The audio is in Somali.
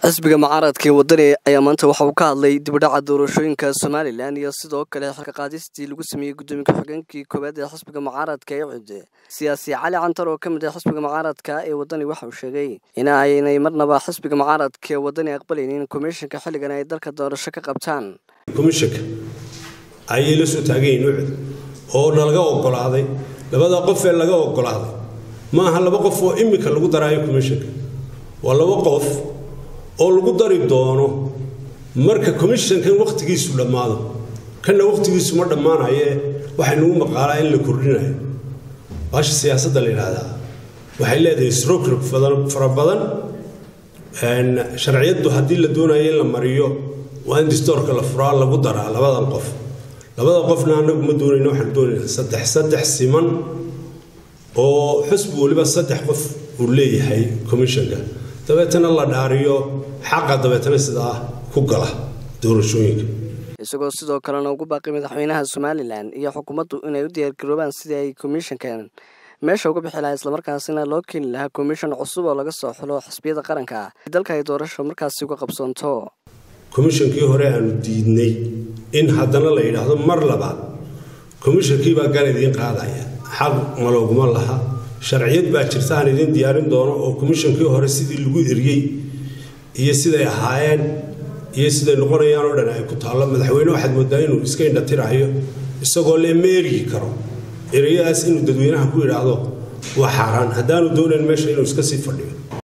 xisbiga mucaaradka ee wadani ayaa maanta waxa uu ka hadlay dibidhaca doorashooyinka somalilan iyo sidoo kale xilka qaadistii lagu sameeyey gudoomiye ku-xigeenkii koowaad ee xisbiga mucaaradka ee cudde siyaasi cali cantar oo ka mid ah xisbiga mucaaradka ee wadani waxa uu sheegay in aynay marnaba xisbiga mucaaradka ee wadani aqbalaynin komishanka xilligan ay dalka doorasho ka qabtaan komishanka ayay la soo taagayiin ucud oo nalaga ogolaaday labada qof ee laga ogolaaday ma aha laba qof oo imika lagu daraayo komishanka waa laba qof oo lagu dari doono marka komishankan wakhtigiisu dhammaado kanna wakhtigiisu ma dhammaanaye waxay nagu maqaalaa in la kordhinayo baasha siyaasadda la yidhaahdaa waxay leedahay srokrog fara badan sharciyaddu haddii la doonayo in la mariyo waa in distoorka la furaa lagu daraa labadan qof labada qofna anagu ma doonayno waxaan doonaynaa saddex saddex siman oo xusbi weliba saddex qof uu leeyahay komishanka dabeetana la dhaariyo xaqa dabeetana sidaa ku gala doorashooyinka isagoo sidoo kalena ugu baaqay madaxweynaha somalilan iyo xukuumaddu inay u diyaargaroobaan sidii ay komishankan meesha uga bixi lahaa islamarkaasina loo keeni lahaa komishan cusub oo laga soo xulo xisbiyada qaranka dalka ay doorasho markaasi uga qabsoonto komishankii hore aanu diidnay in haddana la yidhaahdo mar labaad komishankiibaa gan idiin qaadaya xaq malooguma laha sharciyad baa jirta aan idiin diyaarin doono oo komishankii hore sidii lagu eriyey iyo siday ahaayeen iyo siday noqonayaan oo dhan ay ku taallo madaxweyne waxaad moodaa inuu iska indhatirayo isagoo le ma eryi karo ereyadaas inuu dadweynaha ku yidhaahdo waa xaaraan haddaanu doonayn meesha inuu iska sii fadhiyo